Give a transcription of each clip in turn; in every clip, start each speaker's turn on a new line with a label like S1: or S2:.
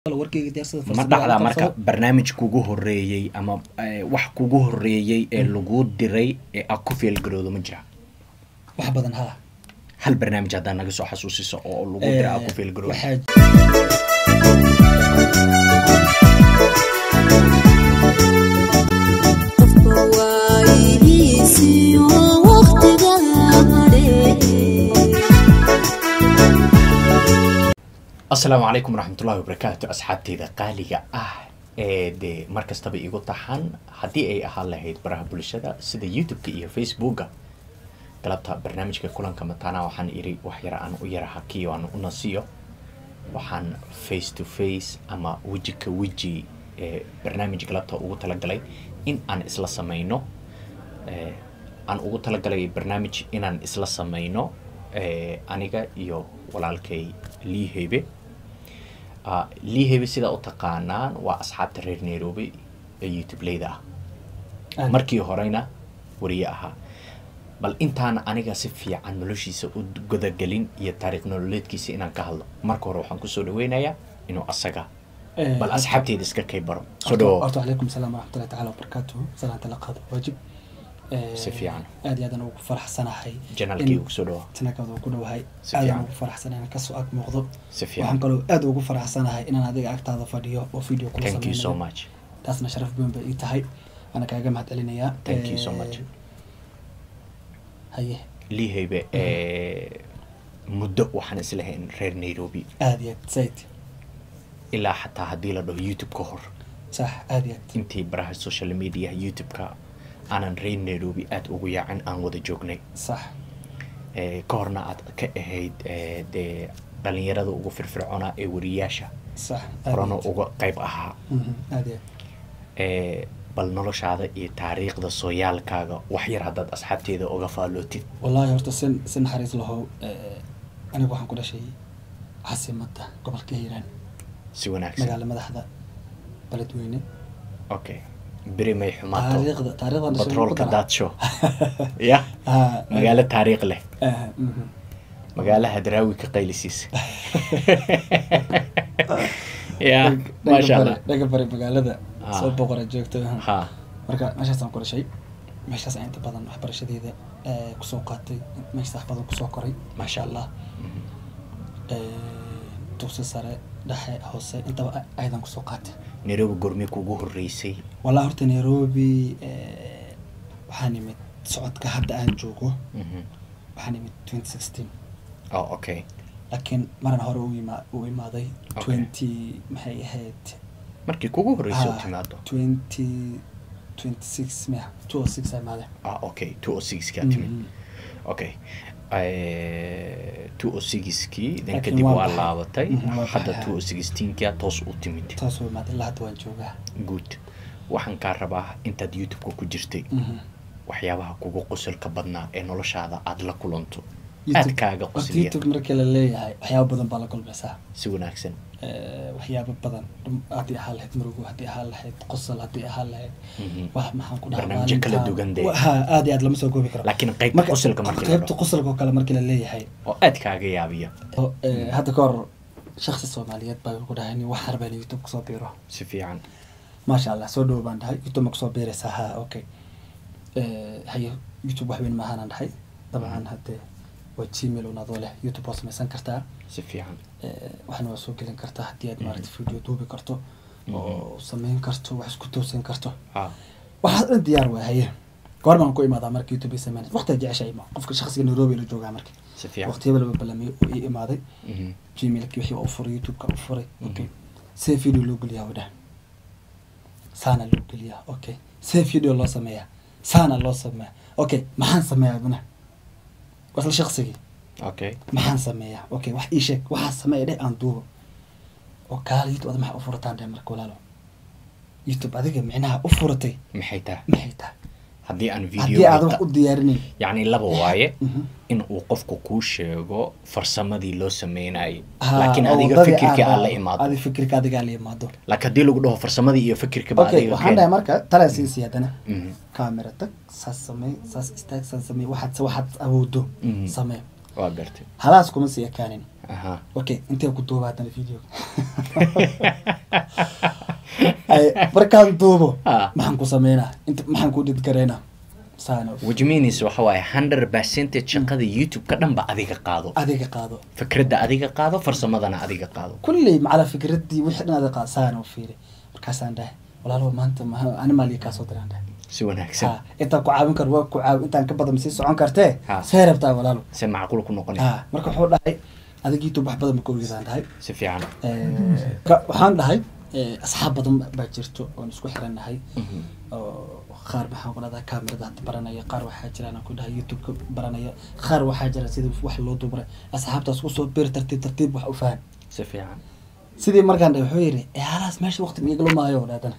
S1: warkeyga diyaarsada
S2: ma dhacdaa marka barnaamij kugu horeeyey ama eh, wax kugu horeeyey ee lagu diray ee aad ku feelgaroodo ma jira
S1: wax badan ha
S2: hal barnaamij haddaa naga soo xasuusiso oo lagu diray aad ku feelgaroodo
S1: waxaa
S3: qofka waayihiisiyo waqtiga hadhe
S2: asalaamu calaykum waraxmatullahi wabarakaatu asxaabteyda qaaliga ah ee dee mar kastaba igu taxan haddii ay ahaan lahayd baraha bulshada sida youtube-ka iyo facebooka galabta barnaamijka kulanka mataana waxaan iri wax yar aan u yara hakiyo aan u nasiyo waxaan face to face ama weji ka weji ee barnaamij galabta ugu talagalay in aan isla sameyno ee, aan ugu talagalay barnaamij inaan isla sameyno ee, aniga iyo walaalkay liihebe Ah, liihebe sidaa u taqaanaan waa asxaabta reer nairobi ee youtube-leyda ah markii horeyna wariye ahaa bal intaan aniga si fiican noloshiisa u gudagelin iyo taariikh nololeedkiisa inaan ka hadlo marka hore waxaan kusoo dhaweynayaa inuu asaga bal asxaabteyda iska kay baro soo dhawo
S1: horta calaykum salaam waraxmatullahi tacaala wabarakaatuhu salaanta la qaado waajib Eh,
S2: Si fiican.
S1: aad iyo aadaan ugu faraxsanahay
S2: janaalkii
S1: in-
S2: ugu soo dhawa
S1: janaalkaada ku dhowahay
S2: Si
S1: aadaan
S2: fiican.
S1: ugu faraxsanahay inaan kasoo ag muuqdo
S2: si
S1: waxaan
S2: fiican
S1: kaloo aad ugu faraxsanahay inaan adiga agtaada fadhiyo oo video kula
S2: thank you so
S1: sameynayo
S2: much
S1: taasna sharaf weyn bay ii tahay waana kaaga mahad celinayaa
S2: Thank you so
S1: Eh,
S2: much.
S1: haye
S2: liihebe ee, muddo waxaan islahayn reer nairobi
S1: aad iyo aad zaid
S2: ilaa xataa haddii la dhaho youtube ka hor
S1: sax aad iyo aad
S2: intii baraha social media youtube-ka aanan reer nairobi aada ugu yaacin aan wada joognay
S1: sax
S2: ee, ka horna aad ka ahayd ee, dee dhalinyarada ugu firfircoonaa ee wariyaasha
S1: sax aad iyo
S2: horena
S1: aad.
S2: uga qayb ahaa
S1: Mhm, aad iyo aad
S2: ee, bal noloshaada iyo taariikhda sooyaalkaaga wax yar haddaad asxaabteeda uga faallootid
S1: wallaahi horta si si naxariis lahow eh, anigu waxaan ku dhashay caasimadda gobolka hiiraan
S2: si wanaagsan
S1: magaala madaxda beledweyne
S2: okay beri may xumaato
S1: taariikhda taariikhdan dhashay
S2: batroolka
S1: ku daraa.
S2: daadsho ya
S1: Ah,
S2: magaalo taariikh leh
S1: ah, mhm.
S2: magaalaha daraawi ka qaylisiisa ya
S1: Dhaga-
S2: maasha
S1: dhaga
S2: allah
S1: bari- dhaga bari magaalada
S2: Ah.
S1: soo boqora joogto
S2: ha
S1: marka meeshaasaan ku dhashay meeshaas aan inta badan waxbarashadeeda eh, kusoo qaatay meeshaas wax badan kusoo koray
S2: Maasha Allah.
S1: Eh, dugsi sare dhexe hoose intaba a- aydan kusoo qaatay
S2: nairobi gormi kugu horeysay
S1: walaa horta nairobi eh, waxaan imid socodka hadda aan joogo
S2: Mhm.
S1: waxaan imid twenty sixteen
S2: oh okay
S1: laakiin maran hore u ima- u imaaday
S2: Okay.
S1: twenty maxay ahayd
S2: markii kugu horeysay u
S1: Ah,
S2: timaado
S1: twenty twenty six mia two o six ay imaadeen
S2: ah okay two o six kaa timid
S1: Mhm.
S2: okay two o sixkii then
S1: Laakiin
S2: kadib
S1: waa
S2: waa
S1: baxay.
S2: laabatay
S1: Mhm, waa
S2: hadda
S1: baxay.
S2: two o sixteenkia toos u timid
S1: taasoo imaaday ilaa hadda waan joogaa
S2: good waxaan kaa rabaa intaad youtube-ka ku jirtay
S1: Mhm.
S2: waxyaabaha kugu qosolka badnaa ee noloshaada aada la kulanto
S1: YouTube-
S2: aad kaaga
S1: horta
S2: qosliya
S1: youtube markii la leeyahay waxyaaba badan baa la kulmaysaa
S2: si wanaagsan
S1: Eh, waxyaaba badan dhum- haddii ahaan lahayd murugo haddii ahaan lahayd qosol haddii ahaan lahayd
S2: Mhm.
S1: wax maxaan ku dhahaa
S2: Barnaamijyo kala
S1: maalintaan-
S2: duwan dee.
S1: Wa- ha aad iyo aad lama soo goobi karo
S2: laakiin qaybta
S1: Marka-
S2: qosolka markii la
S1: qaybta
S2: dhaho
S1: qosolka oo kale markii la leeyahay
S2: oo aad kaaga yaabiya
S1: oo, eh, hadda ka hor shaksi soomaaliyeed baa ku dhahay nin wax arbaan youtube kusoo biiro
S2: si fiican
S1: maasha allah soo dhowo baan dhahay youtube ma kusoo biiraysaa ha okay Eh, haye youtube wax weyn maahaanaan dhahay dabcan hadde waa gmail un adoo leh youtube waa samaysan kartaa
S2: si fiican
S1: Eh, waxna waa soo gelin kartaa haddii aad
S2: Mhm.
S1: maaragta video duubi karto oo samayn karto wax isku toosin karto
S2: ha
S1: waxaas dhan diyaar waa haye goor baan ku imaadaa marka youtube ay sameyn waqtiga jeceshahay ma qofka shakhsiga nairobi la joogaa marka
S2: si fiican
S1: waqtiyaba laba balamiyo oo ii imaaday
S2: Mhm.
S1: gmailki wixii waa u furay youtube-ka u furay
S2: Mhm.
S1: okay see video loo geliyaa wadha saana loo geliyaa okay see video loo sameeyaa saana loo sameeyaa okay maxaan sameeyaa aduna waa isla shaqsigii
S2: okay
S1: maxaan sameeyaa okay wax ii sheeg waxaa sameeya dheh aan duubo oo kaala youtube ada maxaa u furataan dheh marka walaalo youtube adiga micnaha u furatay
S2: maxay tahay
S1: maxay tahay
S2: haddii aan
S1: haddii
S2: video
S1: aad wax u diyaarinayn
S2: yacni laba waaye
S1: Mhm.
S2: in uu qofku kuu sheego farsamadii loo sameynayay
S1: Ha,
S2: laakiin
S1: oo
S2: adiga
S1: waddadii
S2: fikirka aad la
S1: raacdo.
S2: imaado
S1: adiga fikirka adiga aad la imaado
S2: laakiin haddii lagu dhaho farsamadii iyo fikirkaba
S1: okay
S2: adiga
S1: waxaan dhahay marka talaa siisi haddana
S2: Mhm.
S1: kaamera tag saas samey saas istaag saas samey waxaad waxaad awoodo
S2: Mhm.
S1: samee
S2: waa gartay
S1: halaas kuma sii ekaanin
S2: aha
S1: okay intee ku duuba haddana videoga Ay, markaan duubo
S2: Ah.
S1: maxaan ku sameynaa inta maxaan ku dhidgareynaa saana
S2: which means waxa waaye hundred percentage shaqada youtube-ka dhan ba adiga qaado
S1: adiga qaado
S2: fikradda adiga qaado farsamadana adiga qaado
S1: kulley macala fikraddii wixii dhan adiga qaado saana u fiiri markaasaan dhahay walaalow maanta ma- ani maaliya kaa soo diraan dhahay
S2: si wanaagsan
S1: Ha, intaan ku caawin karo waa ku caawin intaan ka badan masii socon kartee
S2: Ha.
S1: see rabtaa walaalo
S2: se macquul ku noqonaysa
S1: ha marka wuxuu dhahay adig youtube wax badan ma ka ogeydaan dhahay
S2: si fiican
S1: Eh, ka- waxaan dhahay eh, asxaab badan baa jirto oon isku xiran nahay
S2: Mhm.
S1: oo qaar maxaan ku dhahdaa kaamirada hadda baranaya qaar waxaa jiraan aan ku dhahay youtube-ka baranaya qaar waxaa jira sida wax loo duubray asxaabtaas kusoo bir tartiib tartiib wax u fahan
S2: si fiican
S1: sidii markaan dhahay wuxuu yidhi "Eh, halaas meesha waqti ma igala maayo oo dhahdana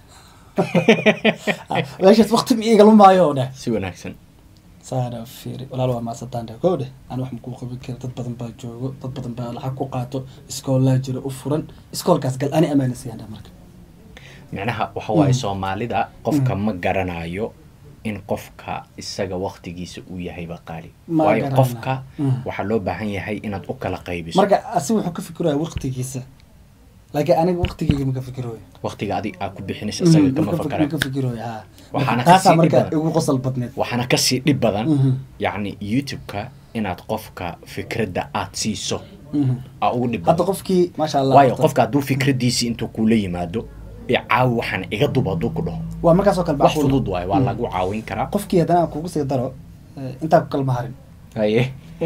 S1: meeshaas waqti ma igala maayo oo dhah
S2: si wanaagsan
S1: saana fiiri walaal waa maasataan dheh kow dheh ani wax makuu qaban kara dad badan baa joogo dad badan baa lacag ku qaato iskoolaa jiro u furan iskoolkaas gal ani amaana siiyaan dheh marka
S2: micnaha waxa waaye
S1: Mm.
S2: soomaalida qofka ma garanayo in qofka isaga waktigiisa uu yahayba qaali
S1: Ma
S2: waayo
S1: garanayo.
S2: qofka
S1: Mm.
S2: waxaa loo baahan yahay inaad u kala qaybiso
S1: marka asi wuxuu ka fikiraya waqtigiisa laakiin aniga waqtigeyga ma ka fikirooyo
S2: waktiga adig aad ku bixinaysa isaga kama fakara
S1: ka fikirooyo ha
S2: Waxaana
S1: Marka taasaa
S2: kasii
S1: marka
S2: dhib badan.
S1: igu qosol badneed
S2: waxaana kasii dhib badan
S1: Mhm.
S2: yacni youtube-ka inaad qofka fikradda aad siiso
S1: Mhm.
S2: aa ugu dhib
S1: hadda
S2: badan
S1: qofkii maasha allah
S2: waayo
S1: horta,
S2: qofka hadduu fikraddiisii intuu kula yimaado ee caawi waxaan iga duba hadduu ku dhaho
S1: waa markaasoo kale
S2: wax
S1: macquul.
S2: fudud waayo waa
S1: Mhm.
S2: lagu caawin karaa
S1: qofkii haddana aan kugu sii daro eh, intaa ku kalma harin
S2: haye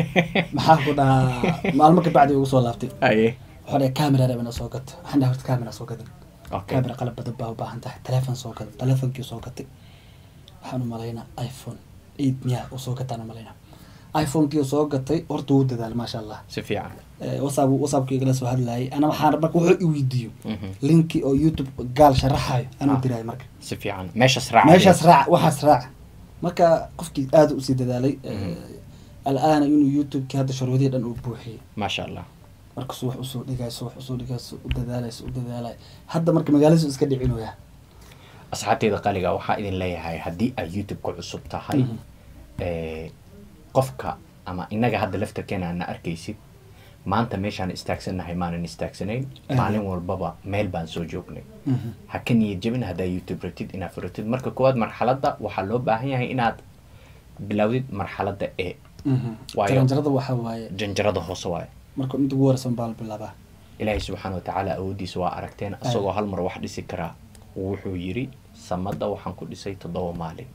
S1: maxaa ku dhahaa maalmo ka bacdi ugu soo laabtay
S2: haye
S1: waxaa dhahay camera rabana soo gato waxaan dhahay horta camera soo gadan
S2: okay
S1: camera qalab badan baa u baahan tahay telefoon soo gadan telefonkii soo gatay waxaan u malaynaa iphone eight miya uu soo gataan u malaynaa iphonekii uu soo gatay horta wuu dadaal maasha allah
S2: si fiican
S1: Eh, whatsapp whatsappka igala soo hadlayay ana waxaan marka wuxuu i weydiiyo
S2: Mhm.
S1: linki oo youtube gaal sharaxayo anuu
S2: Ah.
S1: diraayo marka
S2: si fiican meeshaas raaca
S1: meeshaas raac waxaas raac marka qofkii aada usii dadaalay al-aana inuu youtube-kii hadda sharwadihii dhan uu buuxiyey
S2: maasha allah
S1: markasuu wax usoo dhigayso wax usoo dhigayso u dadaalayso u dadaalay hadda marka magaaladiisu iska dhicinoyaa
S2: asxaabteyda qaliga waxaa idin leeyahay haddii aad youtube ku cusub tahay
S1: Mhm.
S2: eh, qofka ama inaga hadda laftarkeena aadna arkaysid maanta meeshaan istaagsannahay maanan istaagsanayn
S1: Ah.
S2: maalin walbaba meel baan soo joognay ha ka niyad jabin haddaa youtube ratid inaad furatid marka koowaad marxaladda waxaa loo baahan yahay inaad bilowdid marxaladda e Waayo.
S1: jaranjarada waxaa waaye
S2: janjarada hoose waaye
S1: marka inta ugu horeysan baa la bilaabaa
S2: ilaahay subxaana watacaala awooddiisa waa aragteen isagoo hal mar wax dhisi karaa wuxuu yidhi samadda waxaan ku dhisay toddoba maalin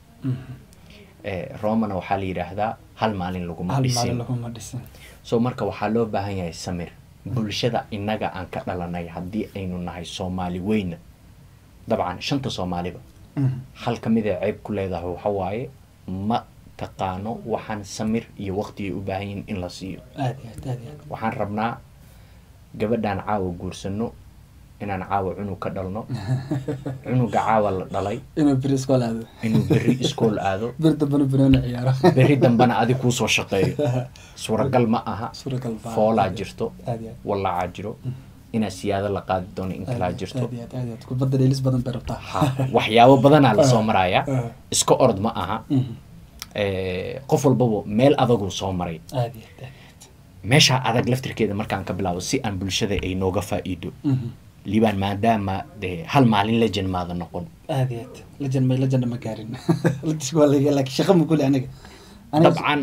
S2: Eh, romana waxaa la yidhaahdaa hal maalin laguma
S1: hal maalin
S2: dhisin
S1: laguma dhisin
S2: so marka waxaa loo baahan yahay samir bulshada innaga aan ka dhalanay haddii aynu nahay soomaali weyna dabcan shanta soomaaliba hal ka mid a ceeb ku leedahay waxa waaye ma taqaano waxaan samir iyo waqti ay u baahan yihiin in la siiyo
S1: aad iyo aad aad iyo aad
S2: waxaan rabnaa gabadhaan caawa guursano inaan caawa cunug ka dhalno cunuga caawa la dhalay
S1: inuu beri iskool aado
S2: inuu berri iskool aado
S1: beri dambana banooni ciyaaro
S2: berri dambana adi kuu soo shaqeeyo suuragal ma aha
S1: suuragal baa
S2: foolaa jirto
S1: aad iyo aad
S2: wallacaa jiro inaa siyaado la qaadi doono in kalaa jirto
S1: aad iyo aad aad iyo aad kubadda dheelis badan bay rabtaa
S2: ha waxyaabo badanaa lasoo maraya
S1: Ah.
S2: iska orod ma aha
S1: Mhm.
S2: Eh, qof walbaba meel adaguu soo maray
S1: aad iyo aad aad
S2: meeshaa adag laftirkeeda markaan ka bilaabo si aan bulshada ay nooga faa'iido
S1: Mhm.
S2: liibaan maadaama dee hal maalin lejan maada noqon
S1: aad iyo aad lejan may lejanda ma gaarin Legend waa laga laakiin shaqa ma kuli aniga Aniga-
S2: dabcan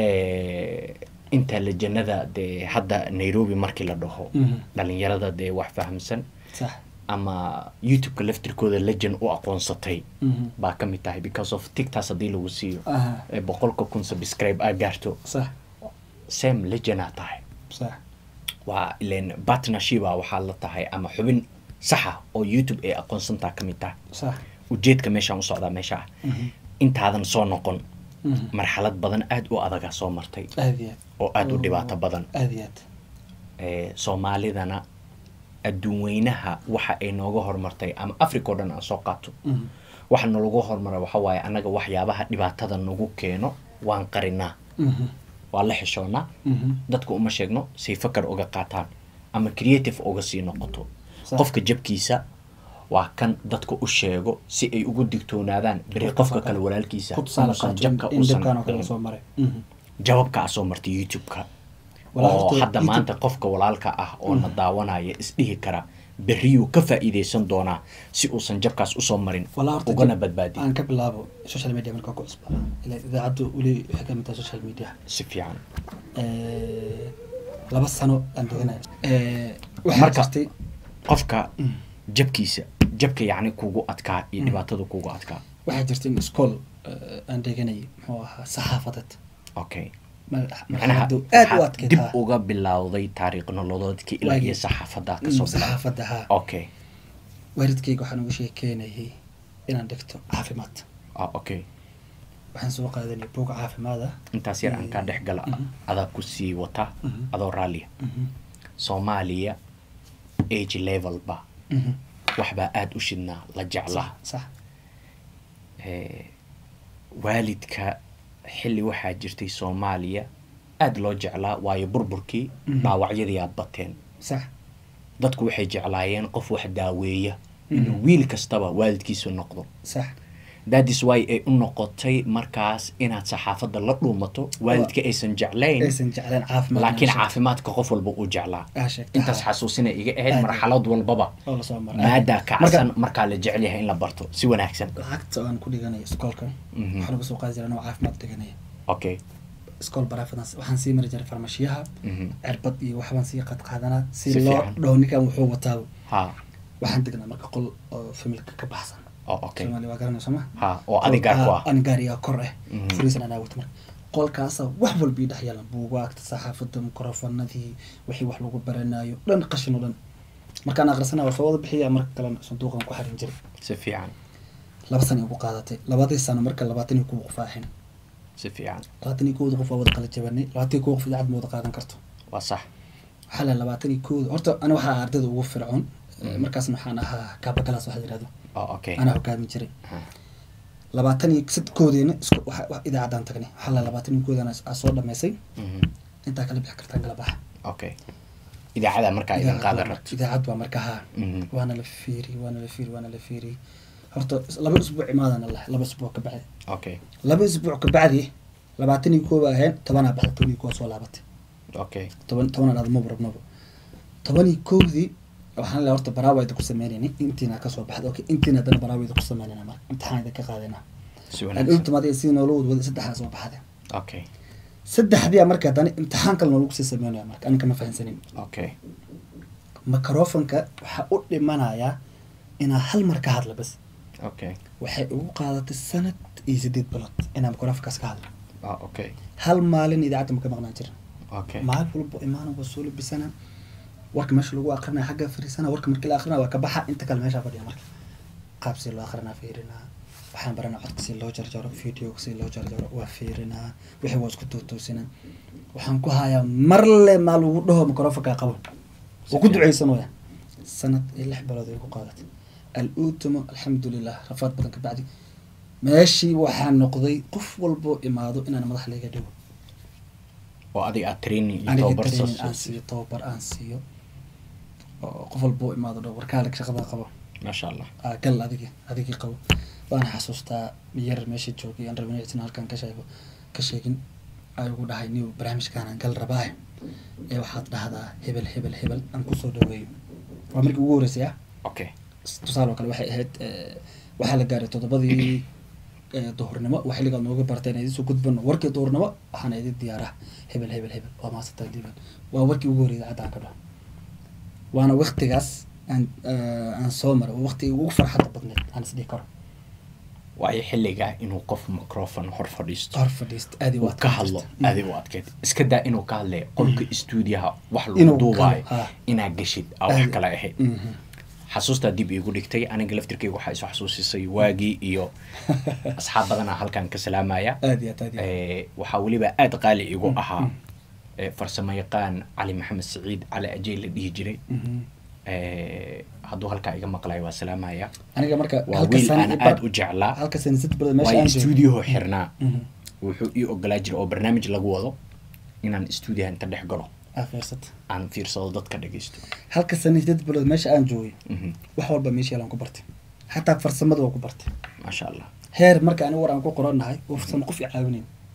S2: eh, inta lejanada dee hadda nairobi markii la dhaho
S1: Mhm.
S2: dhalinyarada dee wax fahamsan
S1: sax
S2: ama youtube-ka laftirkooda lejan u aqoonsatay
S1: Mhm.
S2: baa ka mid tahay because of tictas haddii lagu siiyo
S1: aha
S2: ee boqolka kun subscribe aa gaarto
S1: sax
S2: same lejanaa tahay
S1: sax
S2: waa ilen partnershipa waxaa la tahay ama xubin saxa oo youtube ay aqoonsantaa ka mid tahay
S1: sax
S2: ujeedka meeshaan u socdaa meesha ah
S1: Mhm.
S2: intaadan soo noqon
S1: Mhm.
S2: marxalad badan aada u adagaa soo martay
S1: aad iyo aad
S2: oo aada u dhibaato badan
S1: aad iyo aad
S2: ee soomaalidana adduun weynaha waxa ay nooga horumartay ama africa oo dhan aan soo qaato
S1: Mhm.
S2: waxa nalagu horumara waxa waaye annaga waxyaabaha dhibaatada nagu keeno waan qarinaa
S1: Mhm.
S2: waa la xishoonaa
S1: Mhm.
S2: dadka uma sheegno say fakar uga qaataan ama creative uga sii noqoto
S1: Sax.
S2: qofka jabkiisa waa kan dadka u sheego si ay ugu digtoonaadaan beri qofka kale walaalkiisa
S1: ku tusaale
S2: inuusan
S1: qaato
S2: jabka
S1: in
S2: uusan
S1: dhibkaan oo kale
S2: dhicin.
S1: soo maray Mhm.
S2: jababka aa soo martay youtube-ka
S1: Walaa
S2: oo
S1: horta
S2: hadda
S1: YouTube-
S2: maanta qofka walaalka ah oo na daawanaya isdhihi kara berriyuu ka faa'iidaysan doonaa si uusan jabkaas usoo marin
S1: walaa horta
S2: ugana
S1: jab-
S2: badbaadin
S1: aan ka bilaabo social media markaa ku cusba ila idaacaddu weli waxay ka mid tahay social media
S2: si fiican
S1: Eh, laba sano aan deganaya Eh, waxaa
S2: Marka-
S1: jirtay
S2: qofka
S1: Mm.
S2: jabkiisa jabka yacni kugu adkaa iyo dhibaatada kugu adkaa
S1: waxaa jirtay in school eh, aan deganayay muxuu ahaa saxaafadeed
S2: okay
S1: Ma-
S2: macnaha
S1: marxaladdu aad u
S2: waxaad
S1: adkeyd
S2: dib
S1: haa.
S2: uga bilowday taariikh nololeedkii ilaa
S1: Waagii-
S2: iyo saxaafadda
S1: Mm,
S2: kasoo bilaa
S1: saxaafadda haa
S2: okay
S1: waalidkayga waxaan uga sheekeynayay inaan dhigto caafimaad
S2: ah, okay
S1: waxaan soo qaadanaya buug caafimaada
S2: intaas yar aan kaa dhex gala
S1: Mhm.
S2: adaa ku sii wata
S1: Mhm.
S2: adoo raalliya soomaaliya age levelba waxbaa aada u shidnaa la jeclaa
S1: sax
S2: Eh, waalidka xilli waxaa jirtay soomaaliya aada loo jeclaa waayo burburkii
S1: Mhm.
S2: dhaawacyadii aad bateen
S1: sax
S2: dadku waxay jeclaayeen qof wax daaweeya inuu wiil kastaba waalidkiisu noqdo
S1: sax
S2: thatis why ay u noqotay markaas inaad saxaafadda la dhuumato waalidka aysan jeclayn
S1: aysan jecleen caafimaad
S2: laakiin
S1: inaan
S2: caafimaadka qof walba uu jeclaa
S1: sheegto. aa sheegta
S2: intaas
S1: haa.
S2: xasuusina iga ahayd
S1: Aad.
S2: marxalad walbaba
S1: oo lasoo maray
S2: maadaa
S1: Marka-
S2: kacsan markaa la jecel yahay in la barto si wanaagsan
S1: lacagta aan ku dhiganaya iskoolka
S2: Mhm.
S1: waxaan uga soo qaadi jiray anoo caafimaad dhiganaya
S2: okay
S1: iskool baraafadan waxaan sii mari jiray farmashiyaha
S2: Mhm.
S1: cirbad iyo waxbaan sii qad qaadanaa si
S2: Si
S1: loo
S2: fiican.
S1: dhaho ninkan wuxuu wataaba
S2: ha
S1: waxaan degnaa marka qol oo familka ka baxsan
S2: oo okay
S1: soomaali waa garanaysa ma
S2: ha oo adigaa ku ah
S1: ani gaarigaa kor ah
S2: Mhm.
S1: furiisan anaa wata marka qolkaasa wax walba ii dhex yaalan buugaagta saxaafadda mikrofonadii wixii wax lagu baranayo dhan qashin oo dhan markaan aqrisana waa soo wada bixiya marka kalena sanduuqan ku xarin jiray
S2: si fiican
S1: laba sano igu qaadatay labadii sano marka labaatan iyo kuwa qof aahin
S2: si fiican
S1: labaatan iyo kowda qof waa wada qala jabanay labaatan iyo kow qof idaacad ma wada qaadan karto
S2: waa sax
S1: waxaa la labaatan iyo kowda horta ani waxaa ardayda ugu fircoon Eh, markaasna waxaan ahaa kaabakalaas waxa la yihahdo
S2: oo okay
S1: anaa hogaamin jiray
S2: Ha.
S1: labaatan iyo sad koodeena isku waxa- wax idaacaddaan tagnay waxaa la labaatan iyo koodana aa soo dhamaysay
S2: Mhm.
S1: intaa kala bixi kartaan kala baxa
S2: okay idaacada markaa idin qaadan rabto
S1: idaacad waa marka haa
S2: Mhm.
S1: waana la fiiri waana la fiiri waana la fiiri horta laba isbuuc imaadana lah laba isbuuc ka bacdi
S2: okay
S1: laba isbuuc ka bacdi labaatan iyo kooba ahayn tobanaa baxda toban iyo koo soo laabatay
S2: okay
S1: toban tobanaan aadmaba rabnaba toban iyo kowdii waxaan le horta baraawayda ku sameynayni intiina kasoo baxda okay intiina haddana baraawayda ku sameynayna marka imtixaan idin ka qaadayna
S2: si
S1: aan
S2: wanaagsan
S1: ultimaad si noola wadwada saddexdaa soo baxday
S2: okay
S1: saddexdii marka haddana imtixaan kale noolagu sii sameynaya marka aninka ma fahansanin
S2: okay
S1: microfonka waxaa u dhimanayaa inaa hal mar ka hadla bas
S2: okay
S1: waxay ugu qaadatay sanad iyo sideed bilood inaa microfonkaas ka hadla
S2: ah okay
S1: hal maalin idaacadda ma ka maqnaan jirin
S2: okay
S1: maalin walbo imaana waa soo labisana warka meesha lagu akrinaya xagga fariisana warka markii la akrinaya waa ka baxa inta kale meesha fadhiya marka qaab si loo akrinaa fiirinaa waxaan baranaa codka si loo jarjaro videoga si loo jarjaro waa fiirinaa wixii waa isku tootoosinaa waxaan ku hayaa marle maa lagu dhaho microfonka qabo oo ku duceysanooya sanad iyo lix bilood ay ku qaadatay al-uutamo alxamdulilah rafaad badan ka bacdi meeshii waxaa noqday qof walbo imaado inaan madax layga dhigo
S2: oo adiga aad training iyo
S1: aniga
S2: tababar soo
S1: training aan
S2: siisay
S1: siiyo tababar aan siiyo oo qof walbo imaado dho warkaalig shaqada qabo
S2: maasha allah
S1: aa gal adigi adigii qabo waana xasuustaa yar meesha joogay aan rabin inaan halkan ka sheego ka sheegin ay ugu dhahay niw barnaamijkaanaan gal rabaaye ee waxaad dhahdaa hebel hebel hebel aan kusoo dhaweeyo waa markii ugu horreysay ah
S2: okay
S1: tusaale oo kale waxay ahayd eh, waxaa la gaaray toddobadii eh, duhurnimo waa xilligaad nooga bartay inaan idinsoo gudbano warkii duhurnimo waxaana idin diyaarah hebel hebel hebel waa maasantaa liiban waa warkii ugu horreeyay idaacadda aan ka dhaho waana waktigaas aan eh, aan soo maray waa waktigii ugu farxadda badneed aan isdhihi karo
S2: waayo xilligaa inuu qof microphone hor fadhiisto
S1: hor fadhiista aad
S2: uu ka hadlo aadi u adkeyd iska daa inuu ka hadlaya qolka stuudiyaha wax lagu
S1: Inuu
S2: duubaayo
S1: galo, ha.
S2: inaa geshid aa wax
S1: Aad-
S2: kale ahayd
S1: Mhm.
S2: xasuustaa dib iigu dhigtay aniga laftirkayga waxaa isu xasuusisay waagii iyo asxaab badanaa halkan ka salaamaya
S1: aad iyo aad aad iyo aad.
S2: Eh, waxaa weliba aada qaali igu ahaa eh, farsamo yaqaan cali maxamed siciid cali ajey la dhihi jiray
S1: Mhm.
S2: Eh, hadduu halkaa iga maqlayo waa salaamaya
S1: aniga marka
S2: waa
S1: halka
S2: wiil
S1: sana
S2: aan
S1: i bar-
S2: aada u jeclaa
S1: halka sana sid bilood meesha
S2: waayo
S1: aan joogay
S2: stuudiyaho xirnaa
S1: Mhm.
S2: wuxuu ii ogolaa jiray oo barnaamij lagu wado inaan stuudiyaha inta dhex galo
S1: aa fiirsata
S2: aan fiirsado dadka dhageysto
S1: halka sana sid bilood meesha aan joogay
S2: Mhm.
S1: wax walba meesha yaalaan ku bartay xataa farsamada waa ku bartay
S2: maasha allah
S1: heer marka ani war aan ku qoranahay oo farsamo qof i caawinayn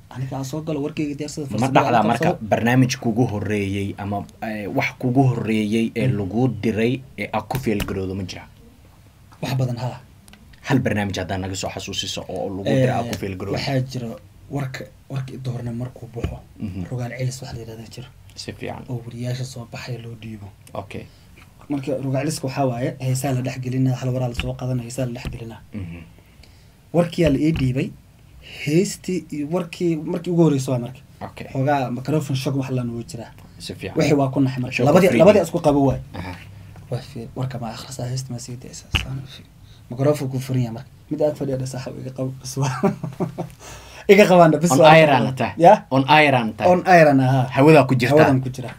S1: aniga aan soo galo warkeyga diyaarsada
S2: ma
S1: fursada
S2: dhacdaa
S1: aan
S2: marka
S1: qabsado.
S2: barnaamij kugu horeeyey ama eh, wax kugu horeeyey ee lagu diray ee aad ku feelgaroodo ma jira
S1: wax badan haa
S2: hal barnaamij haddaa naga soo xasuusiso oo lagu diray aad ku
S1: Eh,
S2: feelgaroodo
S1: waxaa jira warka warka doorne markuu baxo
S2: Mhm.
S1: rogaal celis wax la yidhahda jiro
S2: si fiican
S1: oo wariyaasha soo baxaya loo dhiibo
S2: okay
S1: marka rogaal celiska waxaa waaye heesaa la dhexgelina hal waraa lasoo qaadana heesaa la dhexgelina
S2: Mhm.
S1: warkiyaa la ii dhiibay heestii iyo warkii markii ugu horeysa waa marka
S2: okay
S1: xoogaa microphone shock wax la nugu jiraa
S2: si fiican
S1: wixii waa ku naxay marka
S2: Shock
S1: labadii
S2: of
S1: labadii
S2: reading.
S1: isku qabo waay
S2: Aha.
S1: waa fiir warka ma akhrisaa heesta ma sii daysa saan fiir microphone ku furan yahay marka mid aad fadhiya saaxib iga qabo bas waa iga qabaana bas
S2: on
S1: waa-
S2: iron tahay
S1: ya
S2: on iron tahay
S1: on iron ahaa
S2: hawadaa ku jirtaa
S1: hawadan ku jira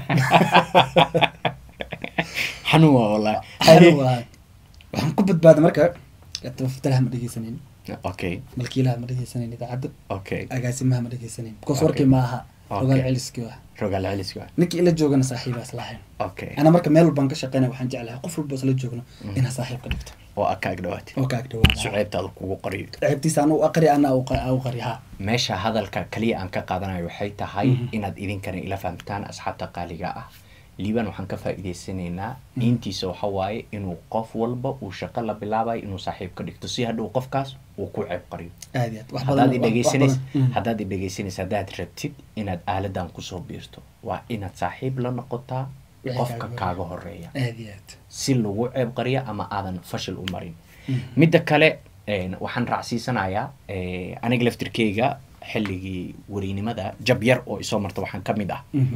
S2: xanuun waa wallahi
S1: xanuun waa waxaan ku badbaaday marka tafatalaha ma dhegeysanin
S2: okay
S1: malkiilaha ma dhegeysanin idaacadda
S2: okay
S1: agaasimaha ma dhegeysanin because
S2: Okay.
S1: warkii ma aha
S2: Okay.
S1: rogaal celiskii waa
S2: rogaal celiska
S1: ninkii ila joogana saaxiibaas lahayn
S2: okay
S1: ana marka meel walbaan ka shaqeynaya waxaan jeclahay qof walba isla joogno inaa saaxiib ka dhigto
S2: oo aad kaag dhawaatay
S1: oo kaag dhawaada
S2: suceebtaada kugu qariyo
S1: ceebtiisa anu aqri ana u qari ha
S2: meesha hadalka kaliya aan ka qaadanayo waxay tahay
S1: Mhm.
S2: inaad idinkana ila fahamtaan asxaabta qaaliga ah liiban waxaan ka faa'iidaysanaynaa intiisa waxa waaye inuu qof walba uu shaqo la bilaabayo inuu saaxiib ka dhigto si hadhow qofkaas uu ku ceeb qariyo
S1: aad iyo aad wax
S2: haddaad
S1: badan wax- wax
S2: idhegeysanays
S1: badan. Mm.
S2: haddaad idhegeysanaysa haddaad rabtid inaad aaladan kusoo biirto waa inaad saaxiib la noqotaa
S1: Wixii
S2: qofka
S1: kaaga
S2: kaaga horeeya
S1: aad iyo aad
S2: si lagu ceeb qariya ama aadan fashil u marin
S1: Mm.
S2: midda kale een, waxaan raacsiisanayaa eh, aniga laftirkeyga xilligii werinimada jab yar oo isoo marta waxaan ka mid ah
S1: Mhm.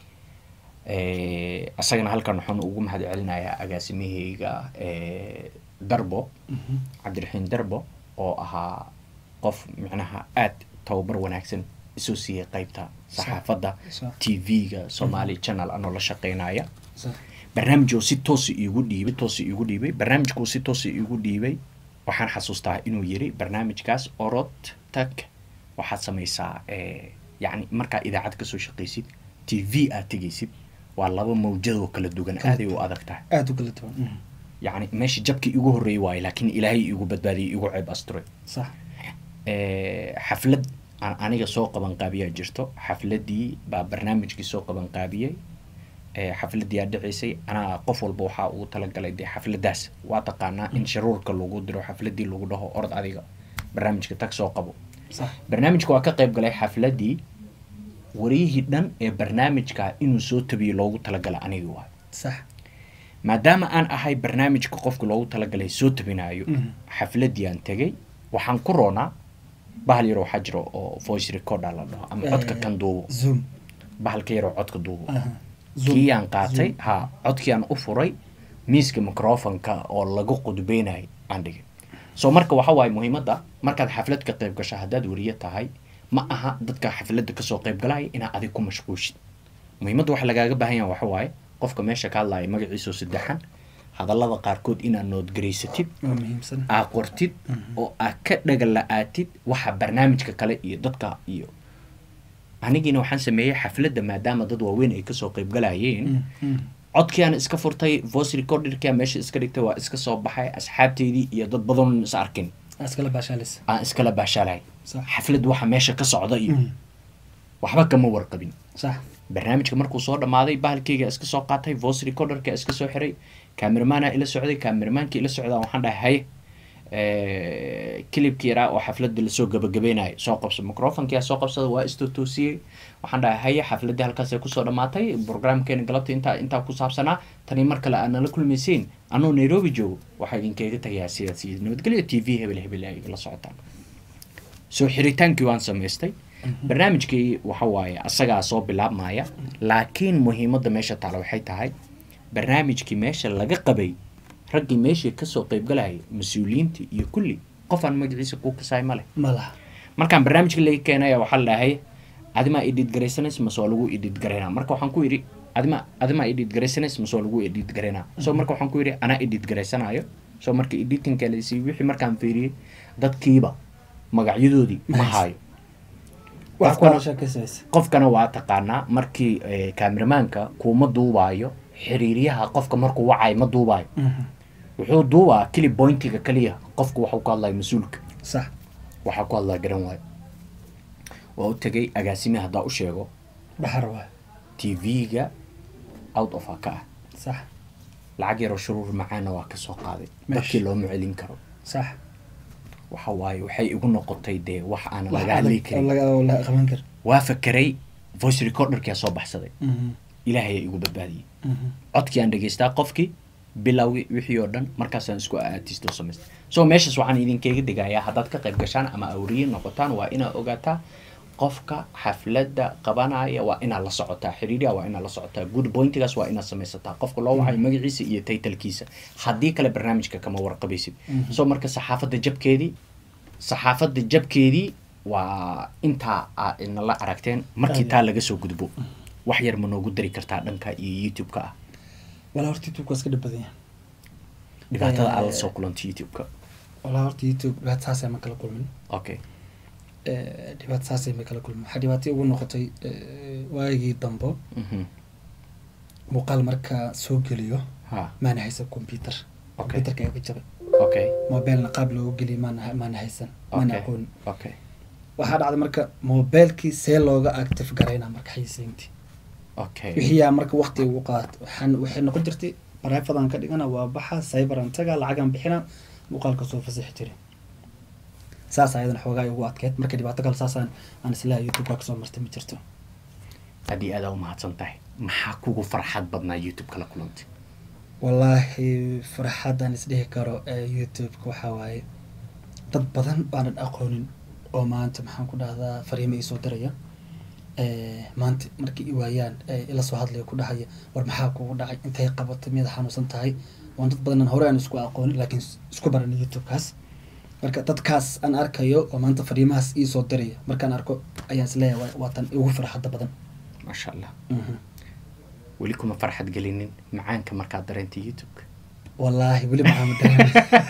S2: Eh, asagana halkan waxaan ugu mahad celinayaa agaasimaheyga eh, darbo
S1: Mhm.
S2: cabdiraxiin darbo oo ahaa qof micnaha aad tababar wanaagsan isoo siiyey qeybta saxaafadda
S1: Sa-
S2: t v-ga somali channel anoo la shaqeynaya
S1: Sa-
S2: barnaamij oo si toosa iigu dhiibay toosa iigu dhiibay barnaamijkuu si toosa iigu dhiibay waxaan xasuustaa inuu yiri barnaamijkaas orod tag waxaad samaysaa eh, yacni markaa idaacad kasoo shaqaysid t v aad tegaysid waa laba mawjadoo kala duwan
S1: Kala
S2: aaday u adag tahay
S1: aad u kala duwan Mhm.
S2: yacni meesha jabkii igu horreeyay waaye laakiin ilaahay igu badbaadiyay igu ceeb asturay
S1: sax
S2: Eh, xaflad aan aniga soo qaban qaabiyaa jirto xafladii baa barnaamijkii soo qaban qaabiyey Eh, xafladii aa dhicisay anaa qof walba waxaa ugu talagalay dee xafladaas waa taqaanaa in sharuurka lagu diro xafladii lagu dhaho orod adiga barnaamijka tag soo qabo
S1: sax
S2: barnaamijka waa ka qayb galay xafladii wariyihii dhan ee barnaamijka inuu soo tabiyo loogu talagalay aniga waay
S1: sax
S2: maadaama aan ahay barnaamijka qofka loogu talagalay soo tabinayo
S1: Mhm.
S2: xafladii aan tegay waxaan ku roonaa bahal yaroo waxaa jiro oo voice recorder la dhaho ama codka
S1: Eh,
S2: kan duubo
S1: zoom
S2: bahalka yaroo codka duubo
S1: Aha. Zoom.
S2: kii aan qaatay
S1: Zoom.
S2: ha codkii aan u furay miiska microfonka oo lagu qudbeynay aan dhigay so marka waxa waaye muhiimadda markaad xaflad ka qayb gasho haddaad weriye tahay ma aha dadka xafladda kasoo qayb galaya inaad adig ku mashquushid muhiimadda waxa lagaaga baahan yaha waxa waaye qofka meesha ka hadlaya magaciisoo saddexan hadallada qaarkood inaad noodgaraysatid
S1: waa muhiimsan
S2: aa qortid oo aa ka dhagala'aatid waxa barnaamijka kale iyo dadka iyo anigiina waxaan sameeyey xafladda maadaama dad waaweyn ay kasoo qayb galayeen
S1: Mm, mm.
S2: codkii aan iska furtay voice recorderkii aan meesha iska dhigtay waa iska soo baxay asxaabteydii iyo dad badan is arkin
S1: askala baashaalis
S2: aan iskala baashaalay
S1: sax
S2: xaflad waxa meesha ka socda iyo
S1: Mm.
S2: waxba kama warqabin
S1: sax
S2: barnaamijka markuu soo dhammaaday bahalkeyga iska soo qaatay voice recorderka iska soo xiray cameramanaa ila socday cameramankii ila socdaa waxaan dhahay haye kilibkii yaraa oo xafladda lasoo gabagabeynaya soo qabso microfonkia soo qabsada waa istotoosiyey waxaan dhahay haye xafladdii halkaasay kusoo dhammaatay programkeena galabta intaa intaa ku saabsanaa tani mar kale aad nala kulmaysiin anuu nairobi joogo waxaa idinkaga tagayaa sidaas iyo nabadgelyo t v hebel hebel ay la socotaan soo xiritaankii waan samaystay barnaamijkii waxa waaye asagaa soo bilaabmaya laakiin muhiimadda meesha taala waxay tahay barnaamijkii meesha laga qabay raggii meeshii kasoo qaybgalaya mas-uuliyiintii iyo kulli qof aan magaciisa kuu kasaay ma leh
S1: ma laha
S2: markaan barnaamijka laga keenaya waxaa la dhahay adimaa idhiid garaysanays mase waa lagu idhiid garaynaa marka waxaan ku yidhi adima adimaa idhiid garaysanays mase waa lagu idhiid garaynaa so marka waxaan ku yidhi anaa idhiid garaysanayo so marka editinka lasii wixii markaan fiiriyey dadkiiba magacyadoodii ma
S1: Nice.
S2: haayo
S1: wax
S2: Qofkana-
S1: kala sheekaysanaysa
S2: qofkana waa taqaanaa markii eh, kaameramanka kuuma duubaayo xiriiryaha qofka markuu wacayo ma duubaayo
S1: Mhm.
S2: wuxuu duubaa kili bointiga kaliya qofku waxuu ku hadlaya mas-uulka
S1: sax
S2: waxaa ku hadlaa garan waayo waa u tegay agaasime haddaa u sheego
S1: baxar waay
S2: tv-ga out of a ka ah
S1: sax
S2: lacag yaroo shuruur macaana waa ka soo qaaday
S1: Meesh.
S2: dadkii looma celin karo
S1: sax
S2: waxa waaye waxay igu noqotay dee wax aan
S1: wax
S2: laga hadli
S1: adag oo
S2: karin
S1: laga oo la qaban kar
S2: waa fakeray voice recorderkia soo baxsaday
S1: Mhm,
S2: ilaahay igu badbaadiyey
S1: mhm.
S2: codkii aan dhegeystaa qofkii bilowgii wixii oo dhan markaasaan isku aatisto samaystay so meeshaas waxaan idinkaga digayaa haddaad ka qayb gashaan ama awriye noqotaan waa inaad ogaataa qofka xafladda qabanaya waa inaad la socotaa xiriiriya waa inaad la socotaa good pointigaas waa inaad samaysataa qofka loo wacayo magaciisa iyo taytalkiisa haddii kale barnaamijka kama warqabaysid
S1: Mhm.
S2: so marka saxaafadda jabkeedii saxaafadda jabkeedii waa intaa aa inala aragteen markii
S1: Aad.
S2: taa laga soo gudbo wax yar ma noogu dari kartaa dhanka iyo youtube-ka ah
S1: walaa horta youtube waa iska dhib badan yahay
S2: dhibaatada aad la
S1: Eh,
S2: soo kulantay youtube-ka
S1: walaa horta youtube dhibaato saasay ma kala kulmin
S2: okay
S1: Eh, dhibaato saasay ma kala kulmin waxaa dhibaatay ugu noqotay eh, waagii dambo
S2: Mhm.
S1: muuqaal markaa soo geliyo
S2: ha
S1: maana haysan computer
S2: Okay.
S1: computerka iga jabay
S2: okay
S1: mobilna qaab loogu geliyo maana maana haysan maana
S2: okay
S1: aqoon
S2: okay
S1: waxaa dhacday marka mobilkii see looga active garaynaa marka xayisiintii
S2: okay
S1: wixii yaa marka waqti ugu qaat waxaan waxay noqon jirtay bareefadan ka dhigana waa baxa cyberan taga lacagan bixina muuqaalka soo fasixi jiray saas ayadana xoogaa ugu adkeyd marka dhibaato kale saasaan aan islaha youtube ka kasoo martay ma jirto
S2: aad iyo aada umahadsan tahay maxaa kugu farxad badnaa youtube kala kulantay
S1: wallaahi farxadan isdhihi karo ee youtube-ka waxaa waaye dad badan aanan aqoonin oo maanta maxaan ku dhahdaa fariimo iisoo diraya Eh, maanta markay i waayaan eh, ila soo hadlaya ku dhahaya war maxaa kugu dhacay intay qabatay miyaad xanuunsan tahay waan dad badan hore aan isku aqoonin laakiin s- isku baran youtube-kaas marka dadkaas aan arkayo oo maanta fariimahaas iisoo diraya markaan arko ayaan isleeyahay waa- waa tan ugu farxadda badan
S2: maasha allah
S1: Mhm.
S2: weli kuma farxad gelinin macaanka markaad dareentay youtube-ka
S1: wallaahi weli maxaa madareemay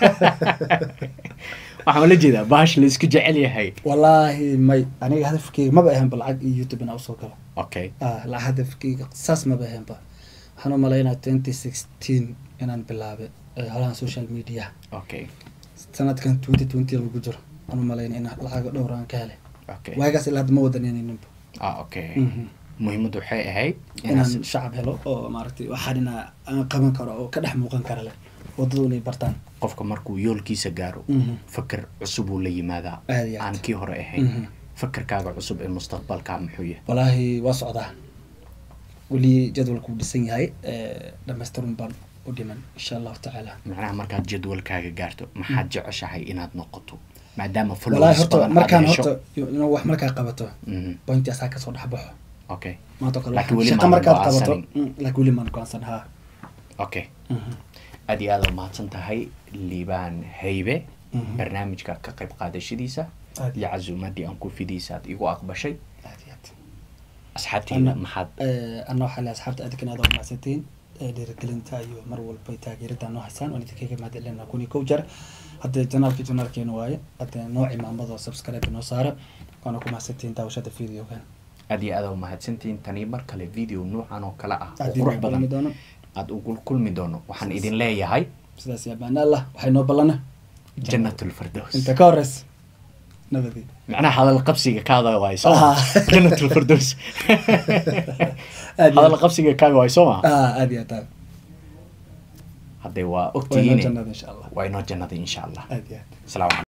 S2: waxaan ula jeedaa bahash la isku jecel yahay
S1: wallaahi may aniga hadafkeyga maba ahaanba lacag iyo youtube inaa usoo galo
S2: okay
S1: ah la hadafkeyga saas maba ahaanba waxaan u malaynaa twenty sixteen inaan bilaabay eh, holahan social media
S2: okay
S1: sanadkan twenty twenty lagu jiro waxaan u malaynaa in lacago dhowr aan ka helay
S2: okay
S1: waagaas ilaa hadda ma wadanayninba
S2: ah okay
S1: Mhm.
S2: muhiimaddu waxay ahayd
S1: inaan
S2: inaad
S1: shacab helo oo maaragtay waxaan inaa aan qaban karo oo ka dhex muuqan kara leh wadadu inay bartaan
S2: qofka markuu yoolkiisa gaaro
S1: Mhm.
S2: fakar cusub uu la yimaadaa
S1: Aad iyo aad.
S2: aan kii hore ahayn
S1: Mhm.
S2: fakarkaaga cusub ee mustaqbalka muxuu yahay
S1: wallaahi waa socdaa weli jadwalku wuu dhisan yahay eh, dhammaystirun baan u dhiman insha allahu tacaala
S2: macnaha markaad jadwalkaaga gaarto maxaad jeceshahay inaad noqoto maadaama
S1: wallaahi
S2: followers
S1: horta
S2: badan aad
S1: markaan
S2: hesho
S1: horta inuu wax markaa qabato
S2: Mhm.
S1: pointi asaa kasoo dhex baxo
S2: okay
S1: maanta oo kale
S2: Laakiin
S1: waxaan-
S2: weli
S1: shaqa
S2: maadan
S1: markaad qabato
S2: go'aansanin.
S1: mm, laakiin weli maan go'aansan haa
S2: okay
S1: Mhm.
S2: aad iyo aada umahadsan tahay liibaan haybe
S1: Mhm.
S2: barnaamijka ka qayb qaadashadiisa
S1: Aad.
S2: iyo casuumadii aan ku fidiisa aad igu aqbashay
S1: aad iyo aad
S2: asxaabteyda
S1: Ana-
S2: maxaad
S1: Eh, ana waxaa le asxaabta adinkan aad umahadsantiin Eh, dhiirigelinta iyo mar walba taageerida noo haysaan waan idinkaga mahadcelina kun iyo kow jeer hadda janaalki janaalkeena waaye hadda noo cimaamado subscribe noo saara waana ku mahadsantiin daawashada videogan
S2: aad iyo aada umahadsantihiin tani mar kale video nuucan oo kale ah oo
S1: Aad
S2: qurux
S1: idin
S2: badan
S1: kulmi doono
S2: aada ugu kulmi doono waxaan idin leeyahay
S1: sidaas yaa baana allah waxay noo ballana
S2: janatulfardows
S1: inta ka horeysa nabadii
S2: macnaha hadal qabsiga kaada waay soo
S1: Ah.
S2: janatulfardows
S1: Aad iyo-
S2: hadal qabsiga kaaga waay soo ma
S1: ah aad iyo aad aad
S2: hadday waa
S1: waynoo
S2: ogtihiin
S1: jannada insha allah
S2: waa inoo jannada insha allah
S1: aad iyo aad
S2: asalaamu calaykum